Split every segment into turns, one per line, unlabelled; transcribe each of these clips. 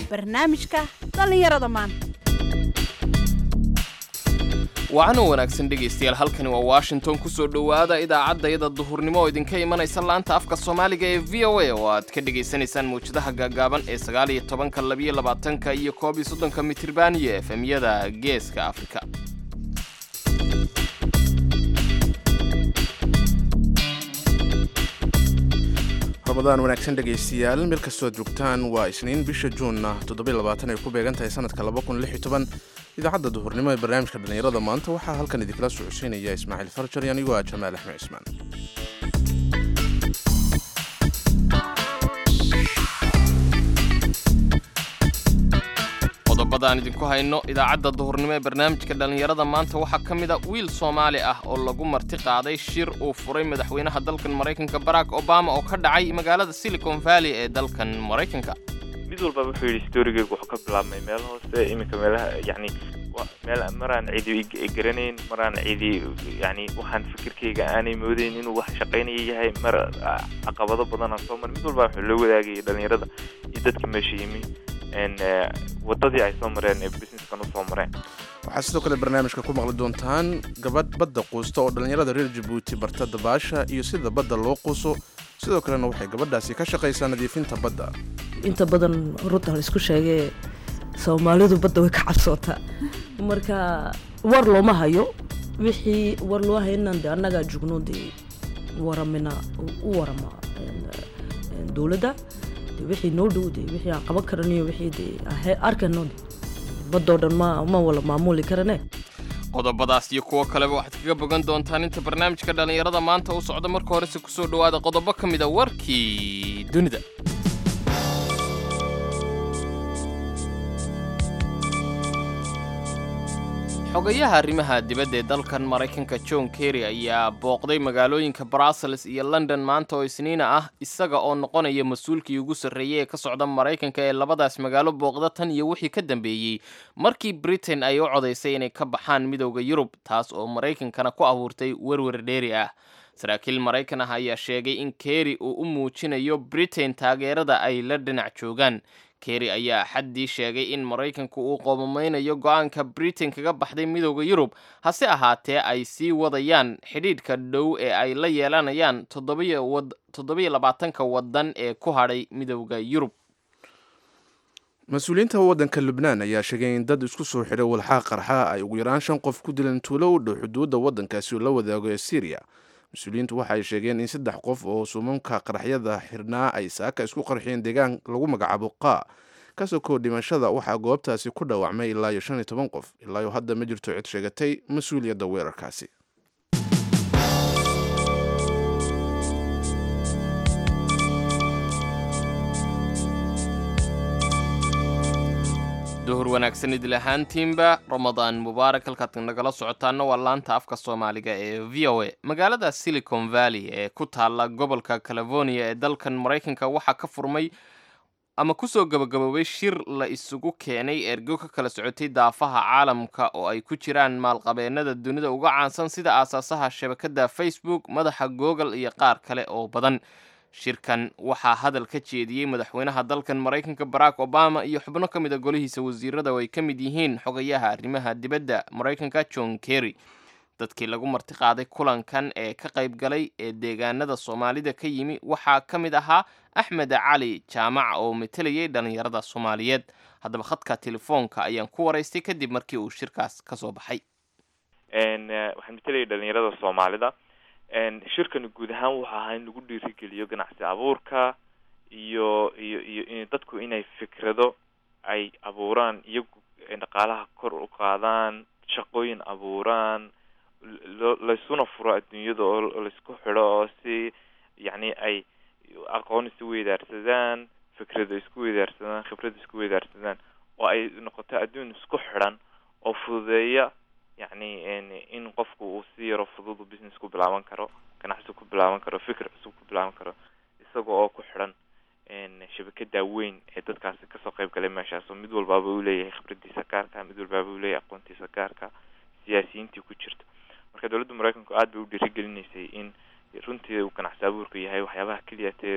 barnaamijka dhallinyarada maanta
wacan oo wanaagsan dhegaystayaal halkani waa washington kusoo dhowaada idaacaddayada duhurnimo oo idinka imanaysa laanta afka soomaaliga ee v o a oo aad ka dhegaysanaysaan mawjadaha gaagaaban ee sagaal iyo tobanka labiyo labaatanka iyo koob iyo soddonka mitriban iyo efemyada geeska afrika
ramadaan wanaagsan dhegaystayaal meel kastoo aad joogtaan waa isniin bisha juunna ay ku beegan tahay sanadka idaacadda duhurnimo ee barnaamijka dhallinyarada maanta waxaa halkan idinkala socodsiinaya ismaaciil farjar iyo anigoo ah jamaal axmed cismaan
qodobada aan idinku hayno idaacadda duhurnimo ee barnaamijka dhallinyarada maanta waxaa ka mid a wiil soomaali ah oo lagu marti qaaday shir uu furay madaxweynaha dalkan maraykanka barack obama oo ka dhacay magaalada silicon valley ee dalkan maraykanka
mid walba wuxuu yidhi storygeygu wuxuu ka bilaabmay meel hoose iminka meelaha yacni meel maraan cidi garanayn maraan cidi yani waxaan fikirkayga aanay moodayn inuu wax shaqaynaya yahay mar caqabado badanaan soo maray mid walba wuxuu loo wadaagayay dhalinyarada iyo dadka meesha yimi wadadii ay soo mareen ee businesskan usoo mareen
waxaad sidoo kale barnaamijka ku maqli doontaan gabadh badda quusta oo dhallinyarada reer jabuuti barta dabaasha iyo sida badda loo quuso sidoo kalena waxay gabadhaasi ka shaqaysaa nadiifinta badda
inta badan runta la isku sheegee soomaalidu badda way ka cabsootaa marka war looma hayo wixii war loo haynan de annagaa jugno dee waramina u warama dowladda de wixii noo dhow de wixii aan qaban karaniyo wixii de arkano de baddoo dhan ma ma wala maamuli karane
qodobadaas iyo kuwo kaleba waxaad kaga bogan doontaan inta barnaamijka dhallinyarada maanta uu socdo marka horese kusoo dhowaada qodobo ka mid a warkii dunida xogayaha arrimaha dibadda ee dalkan maraykanka john kerry ayaa booqday magaalooyinka brussels iyo london maanta oo isniina ah isaga oo noqonaya mas-uulkii ugu sarreeyey ee ka socda maraykanka ee labadaas magaalo booqda tan iyo wixii ka dambeeyey markii britain ay u codaysay inay ka baxaan midowda yurub taas oo maraykankana ku abuurtay werwer dheeri ah saraakiil maraykan ah ayaa sheegay in kerry uu u muujinayo britain taageerada ay la dhinac joogaan kerry ayaa xaddii sheegay in maraykanku uu qoomameynayo go-aanka britain kaga baxday midowda yurub hase ahaatee ay sii wadayaan xidhiidhka dhow ee ay la yeelanayaan toddobiyo labaatanka waddan ee ku hadhay midowda yurub
mas-uuliyiinta waddanka lubnaan ayaa sheegay in dad isku soo xidhay walxaa qarxa ay ugu yaraan shan qof ku dileen tuulo u dhow xuduudda waddankaasi oo la wadaago ee syriya mas-uuliyiintu waxa ay sheegeen in saddex qof oo suumamka qaraxyada xirnaa ay saaka isku qarxiyeen deegaan lagu magacaabo qaa kasoo koo dhimashada waxaa goobtaasi ku dhaawacmay ilaa iyo shan iyo toban qof ilaayo hadda ma jirto cid sheegatay mas-uuliyadda weerarkaasi
duhur wanaagsan idil ahaantiinba ramadaan mubaarak halkaad nagala socotaana waa laanta afka soomaaliga ee v o a magaalada silicon valley ee ku taalla gobolka california ee dalkan maraykanka waxaa ka furmay ama kusoo gabagaboobay shir la isugu keenay ergo ka kala socotay daafaha caalamka oo ay ku jiraan maalqabeennada dunida uga caansan sida aasaasaha shabakadda facebook madaxa google iyo qaar kale oo badan shirkan waxaa hadal ka jeediyey madaxweynaha dalkan maraykanka barack obama iyo xubno ka mid a golihiisa wasiirada oo ay ka mid yihiin xogayaha arrimaha dibadda maraykanka john kerry dadkii lagu marti qaaday kulankan ee ka qayb galay ee deegaanada soomaalida ka yimi waxaa ka mid ahaa axmed cali jaamac oo matelayay dhallinyarada soomaaliyeed haddaba khadka telefoonka ayaan ku waraystay kadib markii uu shirkaas ka soo baxay
waxaan matelayay dhalinyarada soomaalida shirkani guud ahaan wuxuu ahaa in lagu dhiirigeliyo ganacsi abuurka iyo iyo iyo in dadku inay fikrado ay abuuraan iyagu dhaqaalaha kor u qaadaan shaqooyin abuuraan lo laysuna furo adduunyada oo laysku xidho oo si yacni ay aqoon isu weydaarsadaan fikrado isku weydaarsadaan khibrad isku weydaarsadaan oo ay noqoto adduun isku xidhan oo fududeeya yacni in qofku uu si yaro fudud business ku bilaaban karo ganacsi ku bilaaban karo fikir cusub ku bilaaban karo isaga oo ku xidhan shabakada weyn ee dadkaasi kasoo qayb galay meeshaas oo mid walbaaba uu leeyahay khibradiisa gaarka mid walbaaba uu leeyahay aqoontiisa gaarka siyaasiyiintii ku jirta marka dowladda maraykanku aad bay u dhiirigelinaysay in runtii uu ganacsi abuurka yahay waxyaabaha keliya tee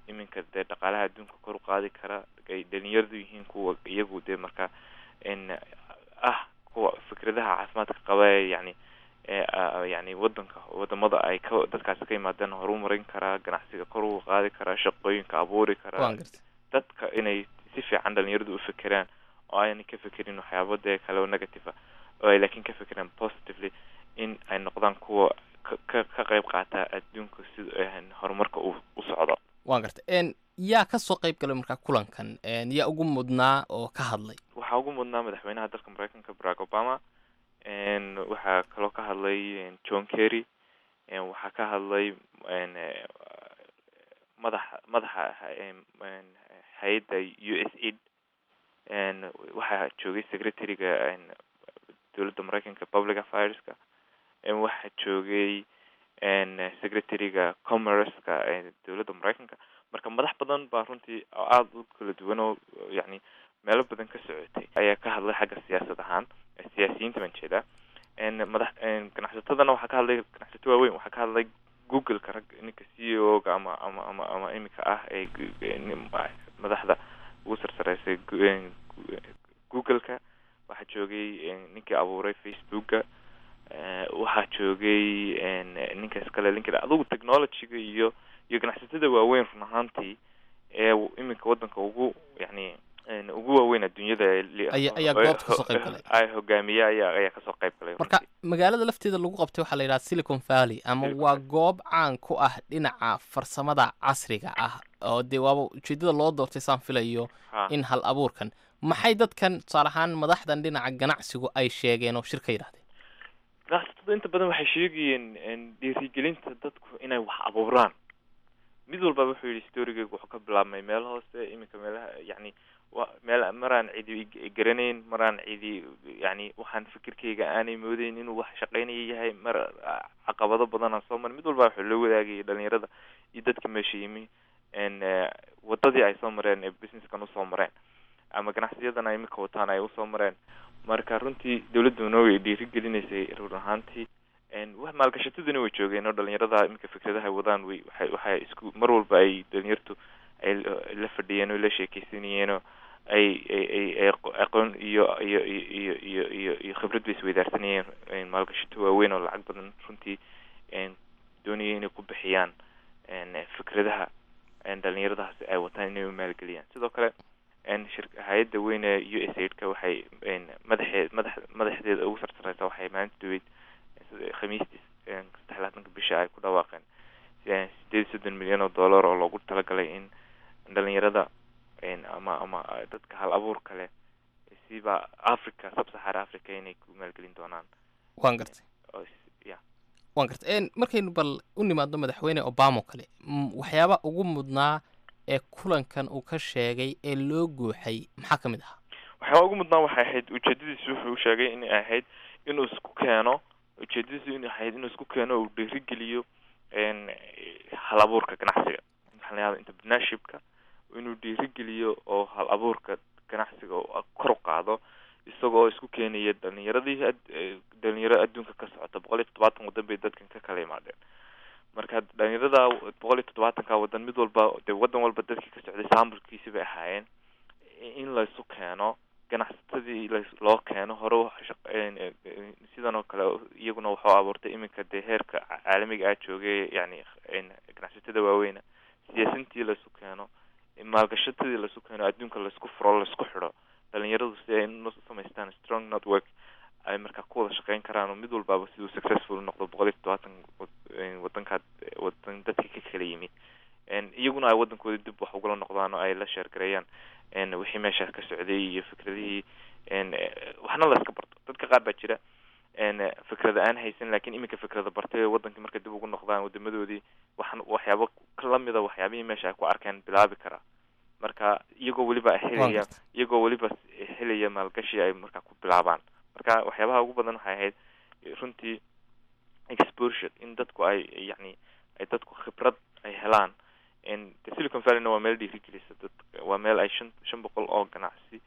iminka dee dhaqaalaha adduunka kor u qaadi kara ay dhalinyaradu yihiin kuwa iyagu dee marka n ah kuwa fikradaha caafimaadka qaba ee yani ee yani wadanka wadamada ay ka dadkaasi ka yimaadeen horumarin karaa ganacsiga kor uga qaadi karaa shaqooyinka abuuri karaa
waan gartay
dadka inay si fiican dhalinyaradu u fekeraan oo aanay ka fekerin waxyaabo dee kale oo negative ah oo ay laakiin ka fekeraan positively in ay noqdaan kuwa ka ka ka qayb qaata adduunka sida horumarka uu u socdo
waan gartay n yaa ka soo qayb galay markaa kulankan n yaa ugu mudnaa oo ka hadlay
waxaa ugu mudnaa madaxweynaha dalka mareykanka barack obama n waxaa kaloo ka hadlay john kerry n waxaa ka hadlay n madaxa madaxa hay-adda u s aid n waxaa joogay secretary-ga dowladda mareykanka public affairska n waxaa joogay n secretary-ga commerce-ka dowladda mareykanka marka madax badan baa runtii oo aada u kala duwan oo yani meelo badan ka socotay ayaa ka hadlay xagga siyaasad ahaan siyaasiyiinta baan jeedaa n madax ganacsatadana waxaa ka hadlay ganacsato waaweyn waxaa ka hadlay google-ka rag ninka c e o-ga ama ama ama ama imika ah ee madaxda ugu sarsareysay google-ka waxaa joogay ninkii abuuray facebook-ga waxaa joogay ninkaas kale linked adugu technology-ga iyo iyo ganacsatada waaweyn run ahaantii ee iminka wadanka ugu yani ugu waaweyn adduunyada
Aya- ayaa goobta kasoo qayb galay.
ay hogaamiye ayaa ayaa kasoo qayb galay
marka
runtii.
magaalada lafteeda lagu qabtay waxaa la yidhaha silicon valley ama
Silicon
waa
Valley.
goob caan ku ah dhinaca farsamada casriga ah oo dee waaba ujeedada loo doortay saan filayo
Ha.
in hal abuurkan maxay dadkan tusaale ahaan madaxdan dhinaca ganacsigu ay sheegeen oo shirka yidhahdeen
ganacsatada inta badan waxay sheegayeen dhiirigelinta dadku inay wax abuuraan mid walba wuxuu yidhi storygeyga wuxuu ka bilaabmay meel hoose iminka meelaha yani wa meel maraan cidi i- garanayn maraan cidi yani waxaan fikirkeyga aanay moodeyn inuu wax shaqeynaya yahay mar ah, caqabado badan aan soo marin mid walba wuxuu la wadaagayay dhalinyarada iyo dadka meesha yimi n wadadii ay soo mareen ee businesskan usoo mareen ama ganacsiyadan ay iminka wataan ay usoo mareen marka runtii dawladuna way dhiirigelinaysay run ahaantii n wax maalgashataduna way joogeen oo dhalinyarada iminka fikradaha wadaan way waxay waxay isku mar walba ay dhalinyartu ay la- la fadhiyeen oo la sheekeysanayeen oo ay ay ay ay aqo- aqoon iyo iyo iyo iyo iyo iyo iyo khibrad bay isweydaarsanayeen n maalgashato waaweyn oo lacag badan runtii n doonaya inay ku bixiyaan n fikradaha n dhalinyaradaasi ay wataan inay u maalgeliyaan sidoo kale n shir hay-adda weyn ee u s aid-ka waxay n madaxeed madax madaxdeeda ugu sarsareysa waxay maalinta dhaweyd sida khamiistii saddex labaatanka bisha ay ku dhawaaqeen sideed iyo soddon milyan oo dollar oo loogu talagalay in dhalinyarada n ama ama dadka hal abuurka leh siba africa sub-sahara africa inay ku maalgelin doonaan
waan gartay
oo is- ya
waan gartay n markaynu bal u nimaadno madaxweyne obama oo kale m- waxyaaba ugu mudnaa ee kulankan uu ka sheegay ee loo guuxay maxaa ka mid ahaa
waxyaaba ugu mudnaan waxay ahayd ujeedadiisu wuxuu sheegay inay ahayd inuu isku keeno ujeedadiisu inay ahayd inuu isku keeno uu dhiirigeliyo n hal abuurka ganacsiga maxaa la yahda entrepreneurshipka inuu dhiirigeliyo oo hal abuurka ganacsiga oo kor u qaado isagoo isku keenaya dhalinyaradii ad- eh, dhalinyaro adduunka ka socota boqol iyo toddobaatan waddan bay dadkan ka kala imaadeen marka dhalinyarada boqol iyo toddobaatanka waddan mid walba dee waddan walba dadkii ka socday saambulkiisi bay ahaayeen in laysu keeno ganacsatadii las- loo keeno hore wax shaq- een, ee, ee, sidan oo kale iyaguna wuxuu abuurtay iminka dee heerka ca- caalamiga ah joogay yani een, ganacsatada waaweyna siyaasintii laysu keeno maalgashatadii laysu keeno adduunka laysku furo laysku xidho dhalinyaradu si ay u samaystaan strong network ay markaa ku wada shaqeyn karaan oo mid walbaaba siduu successful noqdo boqol iyo toddobaatan wad- een, wadankaad wadan dadka ka kala yimid een, iyaguna ay wadankooda dib wax ugala noqdaan oo ay la sheergareeyaan n wixii meeshaas ka socday iyo fikradihii n waxna la iska barto dadka qaar baa jira n fikrada aan haysan lakin iminka fikrada bartay oo wadankii markay dib ugu noqdaan wadamadoodii waxan waxyaabo lamida waxyaabihii meesha ay ku arkeen bilaabi karaa marka iyagoo weliba
waan
helaya
gartay
iyagoo weliba helaya maalgashi ay markaa ku bilaabaan marka waxyaabaha ugu badan waxay ahayd runtii exposure in dadku ay yani ay dadku khibrad ay helaan n de silicon valleyna waa meel dhiirigelisa dad waa meel ay shan shan boqol oo ganacsi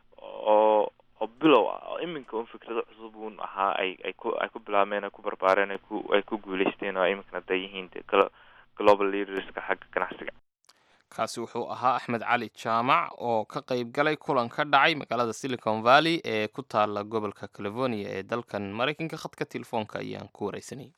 oo oo bilow ah oo iminka un fikrado cusub un ahaa ay ay ku ay ku bilaabeen ay ku barbaareen ay ku ay ku guuleysteen oo ay iminkana da yihiin de glo- global leaderska xagga ganacsiga
kaasi wuxuu ahaa axmed cali jaamac oo ka qayb galay kulan ka dhacay magaalada silicon valley ee ku taala gobolka california ee dalkan maraykanka khadka telefoonka ayaan ku wareysanayay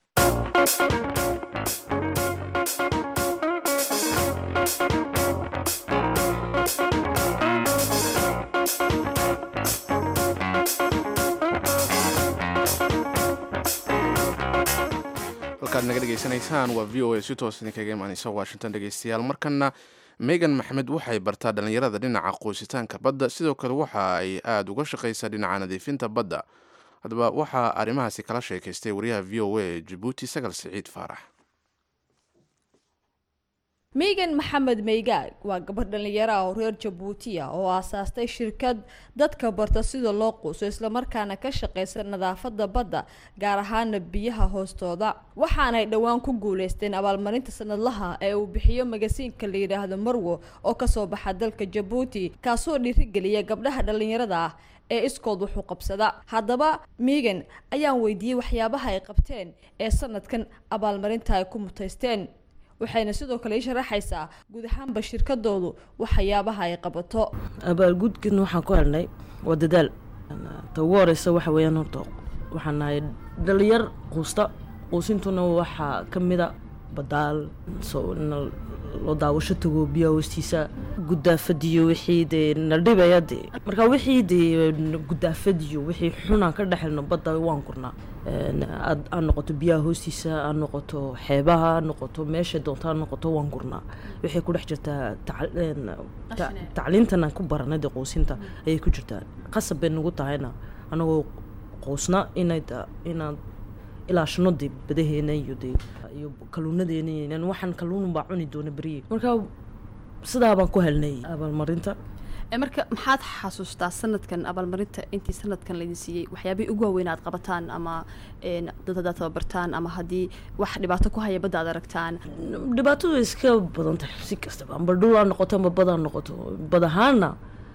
halkaad naga dhegaysanaysaan waa v o a si toos idinkaga imaaneysa washington dhegeystayaal markana megan maxmed waxay bartaa dhallinyarada dhinaca qoysitaanka badda sidoo kale waxa ay aada uga shaqaysaa dhinaca nadiifinta badda haddaba waxaa arrimahaasi kala sheekaystay wariyaha v o a ee jabuuti sagal siciid faarax
megan maxamed meygaag waa gabadh dhallinyaro ah oo reer jabuuti ah oo aasaastay shirkad dadka barta sida loo quuso islamarkaana ka shaqeysa nadaafada badda gaar ahaana biyaha hoostooda waxaanay dhowaan ku guuleysteen abaalmarinta sanadlaha ee uu bixiyo magasiinka la yidhaahdo marwo oo kasoo baxa dalka jabuuti kaasoo dhiirigeliya gabdhaha dhallinyarada ah ee iskood wuxuu qabsada haddaba megan ayaan weydiiyey waxyaabaha ay qabteen ee sanadkan abaalmarinta ay ku mutaysteen waxayna sidoo kale ii sharaxaysaa guud ahaanba shirkadoodu waxyaabaha ay qabato
abaalgudkan waxaan ku helnay waa dadaal ta ugu horeysa waxa weeyaan horta waxaan nahay dhalinyar quusta quusintuna waxaa ka mida badaal so in loo daawasho tago biyaha hoostiisa gudaafadiyo wixii dee na dhibaya dee marka wixii dee gudaafadiyo wixii xunaan ka dhexelno badda waan kurnaa aad aad noqoto biyaha hoostiisa aad noqoto xeebaha aad noqoto meesha doonta aad noqoto waan kurnaa waxay ku dhex jirtaa tacliintan aan ku baranay dee quusinta ayay ku jirtaa qasab bay nagu tahayna anagoo quusna inay inaad ilaashano dee badaheena iyo dee iyo kaluunadeena waxaan kaluun baa cuni doona beriye marka sidaa baan ku helnay abaalmarinta
marka maxaad xasuustaa sanadkan abaalmarinta intii sanadkan laydin siiyey waxyaabihii ugu waaweyn aad qabataan ama dad haddaad tababartaan ama haddii wax dhibaato ku haya badda aad aragtaan
dhibaatadu way iska badan tahay si kastaba amba dhul aa noqoto amba bad aa noqoto bad ahaana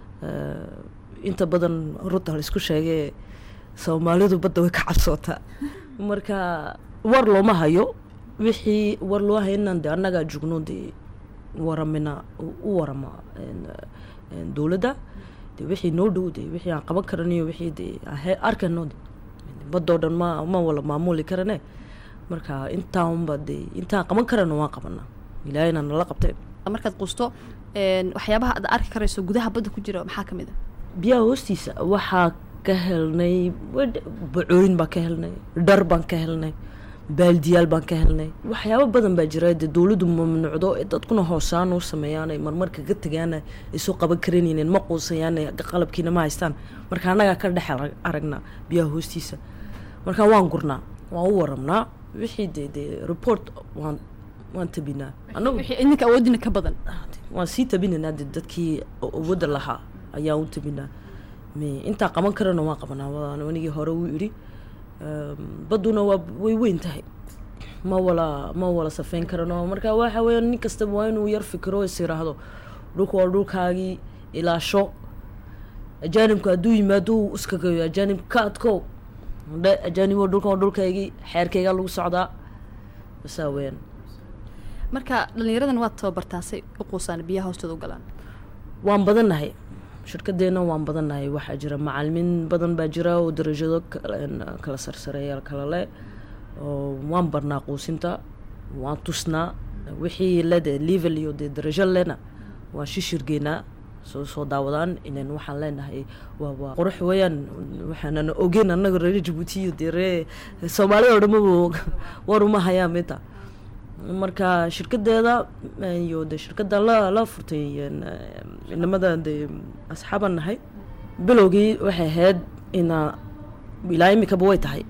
inta badan runta la isku sheegee soomaalidu badda way ka cabsootaa marka war looma hayo wixii war loo hayo inaan de annagaa jugno dee waramina u warama dowladda de wixii noo dhow de wixii aan qaban karaniyo wixii de arkano de badoo dhan ma ma wala maamuli karane marka intaanba de intaan qaban karano waan qabanaa ilaahayna nala qabteen
markaad quusto waxyaabaha aad arki karayso gudaha badda ku jira maxaa ka mid a
biyaha hoostiisa waxaa ka helnay bacooyin baan ka helnay dhar baan ka helnay baaldiyaal baan ka helnay waxyaabo badan baa jira dee dowladdu mamnuucdo ee dadkuna hoosaan u sameeyaan ay marmar kaga tagaan ay soo qaban karanaynin ma quusayaan qalabkiina ma haystaan marka annagaa ka dhex aragnaa biyaha hoostiisa marka waan gurnaa waan u waramnaa wixii dee dee report waan waan tabinaa anagu
idinka awoodina ka badan
waan sii tabinaynaa dee dadkii awoodda lahaa ayaan u tabinaa intaa qaban karana waan qabanaa anigii hore uu idhi badduna waa way weyn tahay ma wala ma wala safeyn karano marka waxa weya nin kastaba waa inuu yar fikiro is yiraahdo dhulka waa dhulkaagii ilaasho ajaanibku hadduu yimaado uu iskagayo ajaanib ka adko ajaaniboo dhulkan waa dhulkaygii xeerkaygaa lagu socdaa basaa weyaan
marka dhallinyaradan waad tababartaasay u quusaan biyaha hoostooda u galaan
waan badannahay shirkadeena waan badannahay waxaa jira macalimiin badan baa jira oo darajado kala sarsareeyaal kala leh oo waan barnaa quusinta waan tusnaa wixii lede level iyo dee darajo lena waan shishirgeynaa soo soo daawadaan inan waxaan leenahay waa waa qurux weeyaan waxaanan ogeyn annaga reer jabuuti iyo dee ree soomaalida oo dhamaba war uma hayaan minta marka shirkadeeda iyo de shirkada la la furtay inamada de asxaaban nahay bilowgii waxay ahayd ina ilaa imikaba way tahay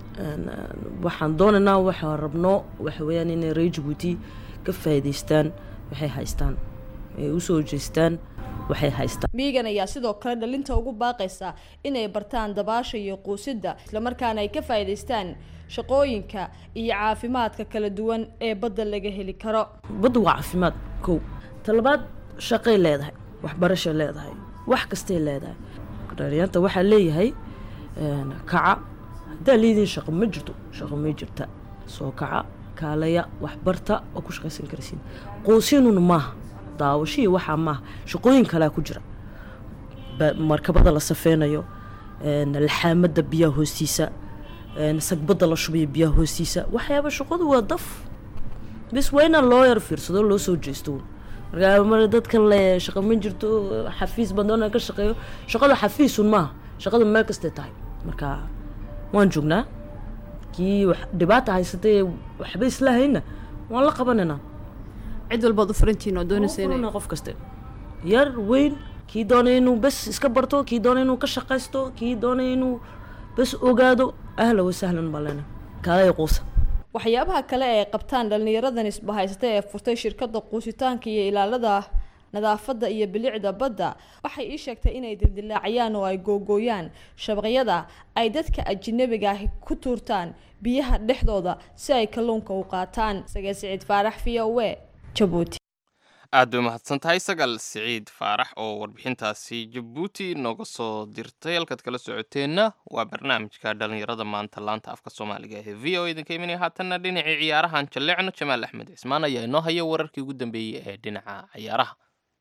waxaan doonaynaa waxaan rabno waxa weeyaan inay reer jabuuti ka faa'iidaystaan waxay haystaan ay usoo jeestaan waxay haystaan
miigan ayaa sidoo kale dhalinta ugu baaqaysa inay bartaan dabaasha iyo quusidda islamarkaana ay ka faa'iidaystaan shaqooyinka iyo caafimaadka kala duwan ee badda laga heli karo
badda waa caafimaad kow talabaad shaqay leedahay waxbarashay leedahay wax kastay leedahay dhalinyarta waxaa leeyahay kaca haddaa leediin shaqo ma jirto shaqo ma jirta soo kaca kaalaya waxbarta oo ku shaqaysan karasiin quusinuna maaha daawasho iyo waxaa maaha shaqooyin kalea ku jira ba- markabada la safeynayo een, laxaamada biyaha hoostiisa een, sagbada la shubayo biyaha hoostiisa waxyaaba shaqadu waa daf bis waa inaan loo yar fiirsado loo soo jeesto markaa mar dadka le shaqo ma jirto xafiis baan doonaa ka shaqeeyo shaqada xafiisun maaha shaqada meel kastay tahay marka waan joognaa kii wax dhibaata haysatay waxba isla hayna waan la qabanaynaa
cid walbaad u furantihiin oo doonaysa inay
Furana qof kaste yar weyn kii doonay inuu bes iska barto kii doonay inuu ka shaqaysto kii doonay inuu bes ogaado ahla wasahlan baa lena kaalay quusa
waxyaabaha kale ee ay qabtaan dhallinyaradan isbahaysata ee furtay shirkadda quusitaanka iyo ilaalada nadaafadda iyo bilicda badda waxay ii sheegtay inay dildilaaciyaan oo ay googooyaan shabaqyada ay dadka ajnabiga ahi ku tuurtaan biyaha dhexdooda si ay kalluunka u qaataan sagee siciid faarax v o e jabuuti
aad bay umahadsan tahay sagal siciid faarax oo warbixintaasi jabuuti nooga soo dirtay halkaad kala socoteenna waa barnaamijka dhalinyarada maanta laanta afka soomaaliga ee v o idinka imanaya haatanna dhinacii ciyaarahan jalleecno jamaal axmed cismaan ayaa inoo haya wararkii ugu dambeeyey ee dhinaca ciyaaraha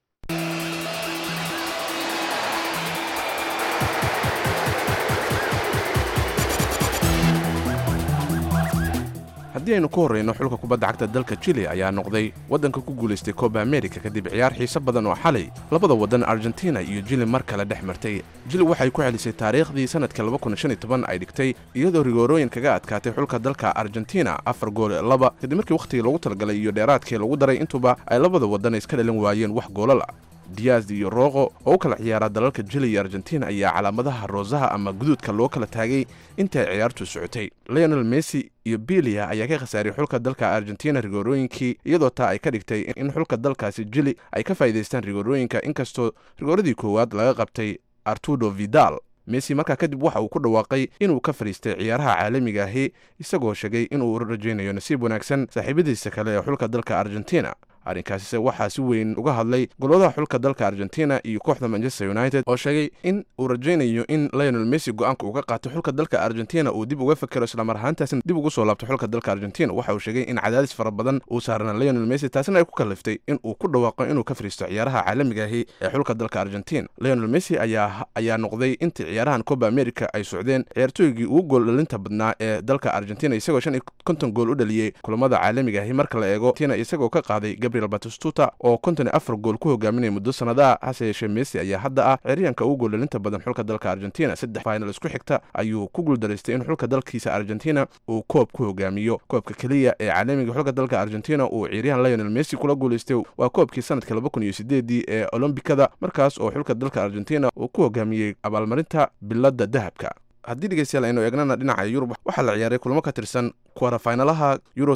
haddii aynu ku horreyno xulka kubadda cagta dalka chile ayaa noqday waddanka ku guulaystay kooba amerika kadib ciyaar xiise badan oo xalay labada waddan argentina iyo jili mar kale dhex martay jili waxay ku celisay taariikhdii sannadka ay dhigtay iyadoo rigoorooyin kaga adkaatay xulka dalka argentina afar gool ee laba kadib markii wakhtigii loogu talagalay iyo dheeraadkii lagu daray intuba ay labada waddan iska dhalin waayeen wax goolal ah diaz iyo roqo oo u kala ciyaara dalalka jili iyo argentina ayaa calaamadaha roosaha ama guduudka loo kala taagay intaay ciyaartu socotay leonel messi iyo bilia ayaa ka khasaaray xulka dalka argentina rigoorooyinkii iyadoo taa ay ka dhigtay in xulka dalkaasi jili ay ka faa'iidaystaan rigoorooyinka inkastoo rigooradii koowaad laga qabtay artudo vidal messi markaa kadib waxa uu ku dhawaaqay inuu ka fadhiistay ciyaaraha caalamiga ahi isagoo sheegay inuu rajaynayo nasiib wanaagsan saaxiibadiisa kale ee xulka dalka argentina arrinkaasise waxaa si weyn uga hadlay goladaha xulka dalka argentina iyo kooxda manchester united oo sheegay in uu rajaynayo in lionel messi go-aanka uga qaato xulka dalka argentina uu dib uga fakero islamar ahaantaasna dib ugu soo laabto xulka dalka argentina waxa uu sheegay in cadaadis fara badan uu saarana lionel messi taasina ay ku kaliftay in uu ku dhawaaqo inuu ka fadhiisto ciyaaraha caalamiga ahi ee xulka dalka argentina lionel messi ayaa ayaa noqday intii ciyaarahan coba america ay socdeen ciyaartooygii ugu gool dhalinta badnaa ee dalka argentina isagoo shan iyo konton gool u dhaliyey kulamada caalamiga ahi marka la eego tina isagoo ka qaaday gabriel batistuta oo konton iyo afar gool ku hogaaminaya muddo sannadaha hase yeeshee messi ayaa hadda ah ciyaaryahanka ugu gool dhalinta badan xulka dalka argentina saddex final isku xigta ayuu ku guuldaraystay in xulka dalkiisa argentina uu koob ku hogaamiyo koobka keliya ee caalamiga xulka dalka argentina uu ciyaaryahan lionel messi kula guulaystay waa koobkii sanadka laba kun iyo sideedii ee olombikada markaas oo xulka dalka argentina uu ku hogaamiyey abaalmarinta biladda dahabka haddii dhegeystayaal aynu eegnana dhinaca yurub waxaa la ciyaaray kulamo ka tirsan kwarafinalaha euro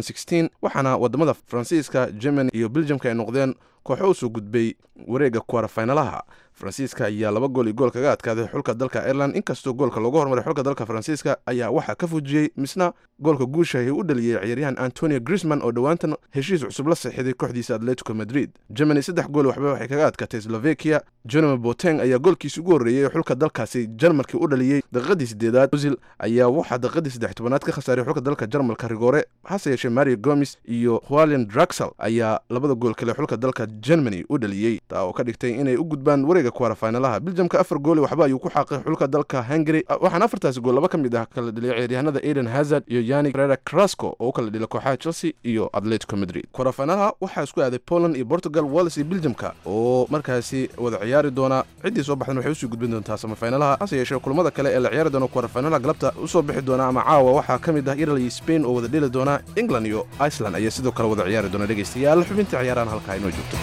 waxaana wadamada faransiiska germany iyo beljamka ay noqdeen kooxo usoo gudbay wareega kwarafinalaha faransiiska ayaa laba gool iyo gool kaga adkaaday xulka dalka ireland inkastoo goolka loogu hormaray xulka dalka faransiiska ayaa waxaa ka fujiyey misna goolka guusha ee u dhaliyey ciyaaryahan antonio grisman oo dhowaantan heshiis cusub la saxiiday kooxdiisa atletico madrid germany saddex gool waxba waxay kaga adkaatay slovakia jerome boteng ayaa goolkiisi ugu horreeyey ee xulka dalkaasi jarmalkii u dhaliyey daqiiqadii sideedaad ozil ayaa waxaa daqiiqadii saddex tobanaad ka khasaaray xulka dalka jarmalka rigoore hase yeeshee mario gomes iyo hualian draxel ayaa labada gool kale xulka dalka germany u dhaliyey taa oo ka dhigtay inay u gudbaan wareega kwarafinalaha biljamka afar gooli waxba ayuu ku xaaqay xulka dalka hungary waxaana afartaasi gool laba ka mid ah kala dhilay ciyaaryahanada aiden hazard iyo yani rera crasco oo u kala dhilay kooxaha chelsea iyo atletico madrid kwarafinalaha waxaa isku aaday poland iyo portugal wales iyo biljamka oo markaasi wada ciyaari doona ciddii soo baxdan waxay usii gudbin doontaa samafinalaha hase yeeshee kulamada kale ee la ciyaari doona kwarafinalaha galabta usoo bixi doona ama caawa waxaa ka mid ah ireland iyo spain oo wada dhili doona england iyo iceland ayaa sidoo kale wada ciyaari doona dhegeystayaal xubinta ciyaarahan halkaa inoo joogto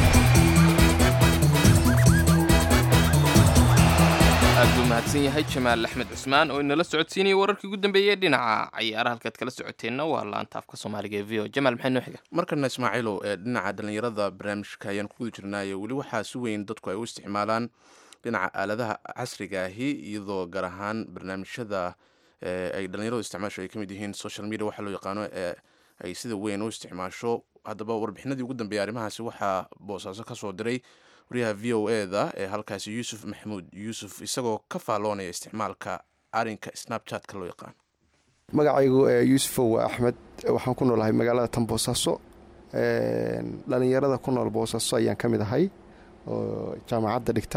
aad buu mahadsan yahay jamaal axmed cusmaan oo inala socodsiinayay wararkii ugu dambeeyey dhinaca cayaaraha halkaad kala socoteenna waa laanta afka soomaaliga ee v o jamaal maxay noo xiga
markana ismaaciilow ee dhinaca dhallinyarada barnaamijka ayaan ku guda jirnaayo weli waxaa si weyn dadku ay u isticmaalaan dhinaca aaladaha casriga ahi iyadoo gaar ahaan barnaamijyada ay dhallinyaradu isticmaasho ay ka mid yihiin social media waxaa loo yaqaano ee ay sida weyn u isticmaasho haddaba warbixinadii ugu dambeeyay arrimahaasi waxaa boosaaso ka soo diray wariyaha v o e da ee halkaasi yuusuf maxamuud yuusuf isagoo ka faalloonaya isticmaalka arinka snabchatka loo yaqaan
magacaygu yuusufow waa axmed waxaan ku noolahay magaalada tan boosaaso dhalinyarada ku nool boosaaso ayaan ka mid ahay oo jaamacadda dhigta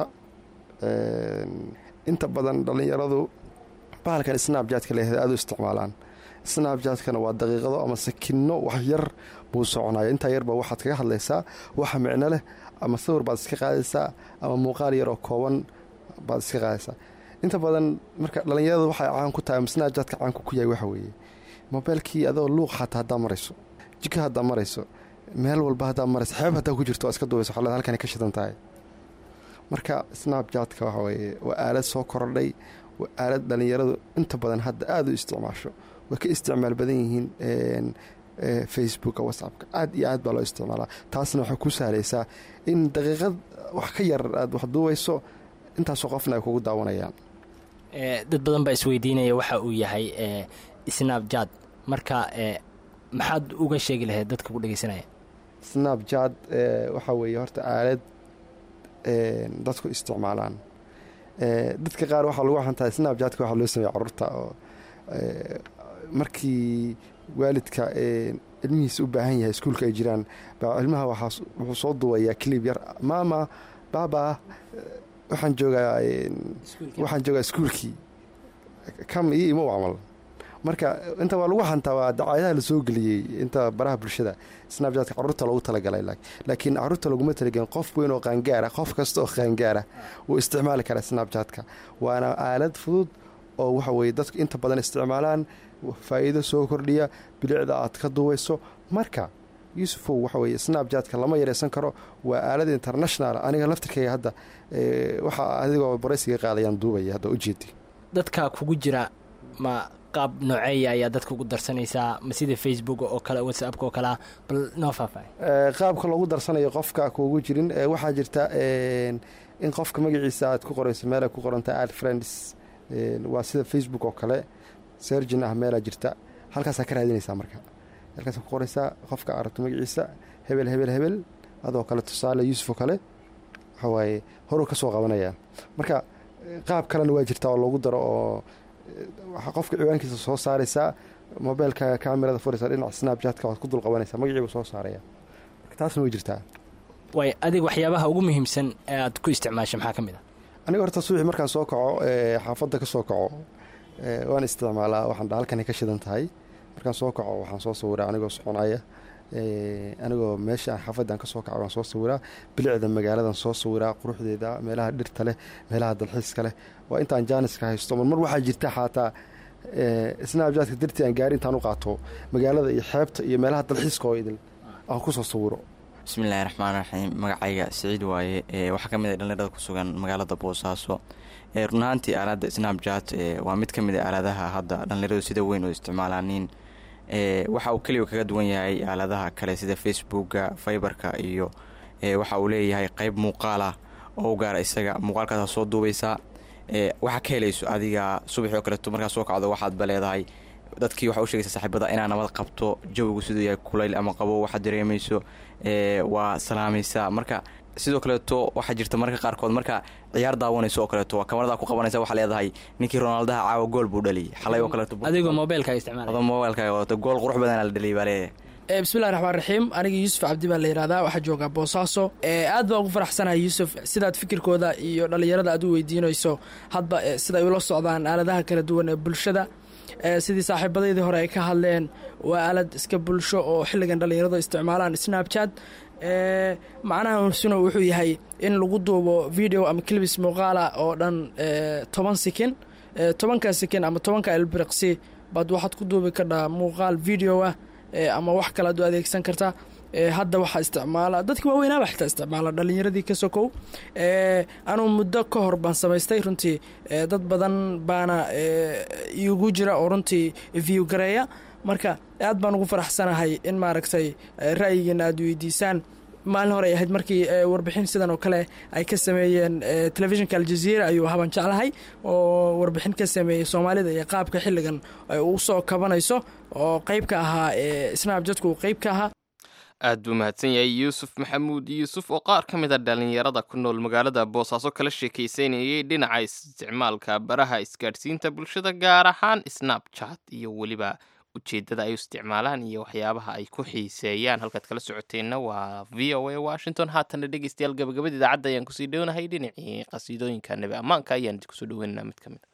inta badan dhalinyaradu bahalkan snabjatka leeyahay aada u isticmaalaan snabjatkana waa daqiiqado ama sakinno wax yar buu soconaya intaa yarba waxaad kaga hadlaysaa waxa micno leh ama sawir baad iska qaadaysaa ama muuqaal yar oo kooban baad iska qaadaysaa inta badan marka dhalinyaradu waxay caan ku tahay ama snabjatka caanku ku yahay waxa weeye mobeelkii adoo luuq xataa haddaa marayso jika haddaa marayso meel walba haddaa marayso xeeb haddaa ku jirto waa iska duubayso xolad halkani ka shidan tahay marka snabjatka waxa weeye waa aalad soo korodhay waa aalad dhalinyaradu inta badan hadda aada u isticmaasho way ka isticmaal badan yihiin facebooka whatsappka aad iyo aad baa loo isticmaalaa taasna waxay ku sahlaysaa in daqiiqad wax ka yar aad wax duubayso intaasoo qofna ay kugu daawanayaan
dad badan baa isweydiinaya waxa uu yahay snabjad marka maxaad uga sheegi lahayd dadka ku dhegeysanaya
snabjad waxaa weeye horta aalad dadku isticmaalaan dadka qaar waxaa lagu xantaa snabjatka waxaa loo sameeya caruurta oo markii waalidka ilmihiisa u baahan yahay iskuulka ay jiraan baa ilmaha wuxuu soo duubayaa clib yar maama baaba waxaan joogaa waxaan joogaa iskuulkii kam iyo imo camal marka inta waa lagu xantaa waa dacaayadaha la soo geliyey inta baraha bulshada snabjatka caruurta loogu talagalay laakiin caruurta laguma talagelin qof weyn oo qaangaara qof kasta oo qaangaara wuu isticmaali karaa snabjatka waana aalad fudud oo waxa weye dadku inta badan isticmaalaan faa'iido soo kordhiya bilicda aad ka duubayso marka yuusufow waxa weye snabjatka lama yareysan karo waa aalad international aniga laftirkayga hadda waxaa adigoo baraysiga qaadayaan duubaya hadda ujeedi
dadka kugu jira ma qaab nooceeya ayaa dadka ugu darsanaysaa ma sida facebook oo kale whatsappka oo kalea bal noo faahfaahay
qaabka loogu darsanayo qofka kuugu jirin waxaa jirta in qofka magaciisa aad ku qorayso meela ku qoranta ad friends waa sida facebook oo kale sergin ah meelaa jirta halkaasaa ka raadinaysaa marka halkaasa ku qoraysaa qofka aragto magaciisa hebel hebel hebel adoo kale tusaale yuusuf oo kale waxawaaye horuu ka soo qabanaya marka qaab kalena waa jirtaa oo loogu daro oo qofka ciwaankiisa soo saaraysaa mobeelka kamerada furaysa dhinaca snabjatka waad ku dul qabanaysaa magaciibu soo saaraya marka taasna way jirtaa
way adiga waxyaabaha ugu muhiimsan ee aad ku isticmaasha maxaa ka mid a
aniga horta subaxii markaan soo kaco xaafadda ka soo kaco waan isticmaalaa waxaan dha halkani ka shidan tahay markaan soo kaco waxaan soo sawiraa anigoo soconaya anigoo meesha xaafaddan ka soo kaco waan soo sawiraa bilicda magaaladan soo sawiraa quruxdeeda meelaha dhirta leh meelaha dalxiiska leh waa intaan jaaniska haysto mar mar waxaa jirta xaataa snabjatka dartii aan gaari intaan u qaato magaalada iyo xeebta iyo meelaha dalxiiska oo idil aan kusoo sawiro
bismillahi raxmaan raxiim magacayga siciid waaye waxaa ka mid a dhallinyarada ku sugan magaalada boosaaso run ahaantii aaladda snabjat waa mid ka mid a aaladaha hadda dhallinyaradu sida weyn oo isticmaalaaniin waxa uu keliya kaga duwan yahay aaladaha kale sida facebooka fiberka iyo waxa uu leeyahay qeyb muuqaalah oo u gaara isaga muuqaalkaasa soo duubaysaa waxaa ka helayso adiga subaxii oo kaleeto markaa soo kacdo waxaadba leedahay dadkii waxaa u shegaysa saaxiibada inaa nabad qabto jawigu siduu yahay kulayl ama qabo waxaad dareemayso waa salaamaysaa marka sidoo kaleeto waxaa jirta marka qaarkood marka ciyaar daawanayso oo kaleeto waa kamarada ku qabanaysa waxaa leedahay ninkii ronaaldaha caawa gool buu dhaliyay xalay oo kaleeto
adigoo mobeelka isticmaal
adoo mobeelkaaga wadato gool qurux badanaa la dhaliyay baa leeyahay
bismillahi raxmaan raxiim aniga yuusuf cabdi baa la yihahdaa waxaa joogaa boosaaso aad baan ugu faraxsanahay yuusuf sidaad fikirkooda iyo dhallinyarada aad u weydiinayso hadba sida ay ula socdaan aaladaha kala duwan ee bulshada sidii saaxiibadaydii hore ay ka hadleen waa aalad iska bulsho oo xilligan dhallinyaradu isticmaalaan snabchat macnaha suna wuxuu yahay in lagu duubo video ama clibis muuqaala oo dhan toban sikin tobanka sikin ama tobanka elbriqsi baad waxaad ku duubi kardhaa muuqaal video ah ama wax kale ad u adeegsan kartaa hadda waxaa isticmaala dadki waaweynaaba xitaa isticmaala dhalinyaradii ka sokow anuu muddo ka hor baan samaystay runtii dad badan baana igu jira oo runtii view gareeya marka aad baan ugu faraxsanahay in maaragtay ra'yigiina aad weydiisaan maalin hore ay ahayd markii warbixin sidan oo kale ay ka sameeyeen telefishinka aljaziira ayuu haban jeclahay oo warbixin ka sameeyey soomaalida iyo qaabka xilligan ay u soo kabanayso oo qeyb ka ahaa snabjadku uu qeyb ka ahaa
aad buu mahadsan yahay yuusuf maxamuud yuusuf oo qaar ka mid a dhallinyarada ku nool magaalada boosaaso kala sheekaysanayay dhinaca isticmaalka baraha isgaadhsiinta bulshada gaar ahaan snabchat iyo weliba ujeeddada ay u isticmaalaan iyo waxyaabaha ay ku xiiseeyaan halkaad kala socoteenna waa v o a washington haatana dhegeystayaal gabagabada idaacadda ayaan kusii dhownahay dhinacii qasiidooyinka nebi ammaanka ayaan idinkusoo dhoweynaynaa mid ka mid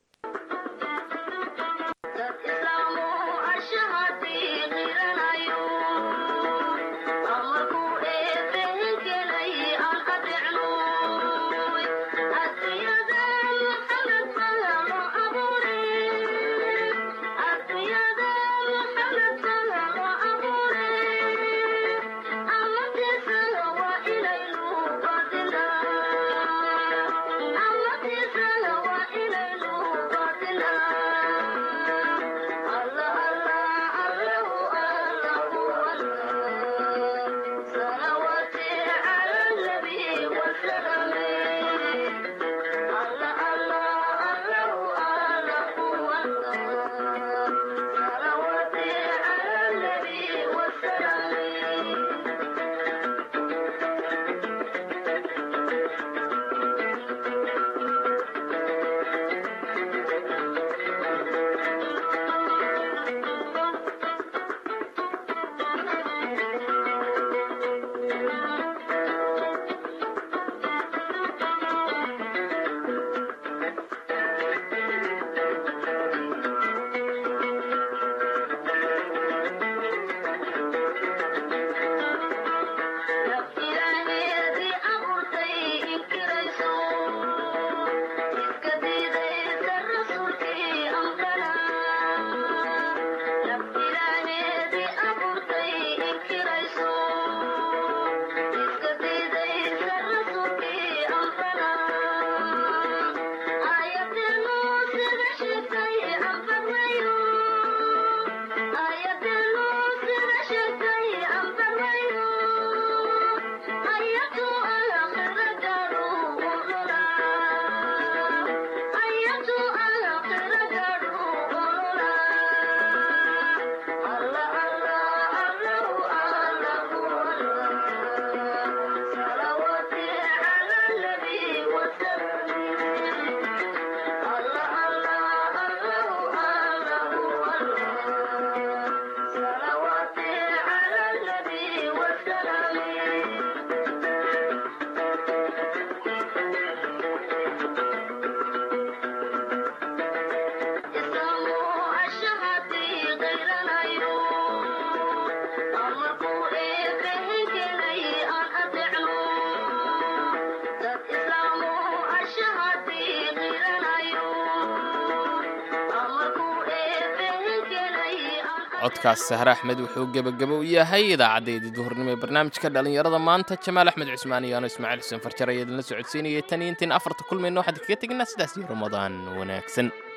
codkaas sahre axmed wuxuu gebagabo u yahay idaacadeedii duhurnimo ee barnaamijka dhallinyarada maanta jamaal axmed cusmaan iyo ano ismaaciil xuseen farjar ayaa idinla socodsiinayay tan iyo intiin afarta kulmayno waxaan kaga tegnaa sidaas iyo ramadaan wanaagsan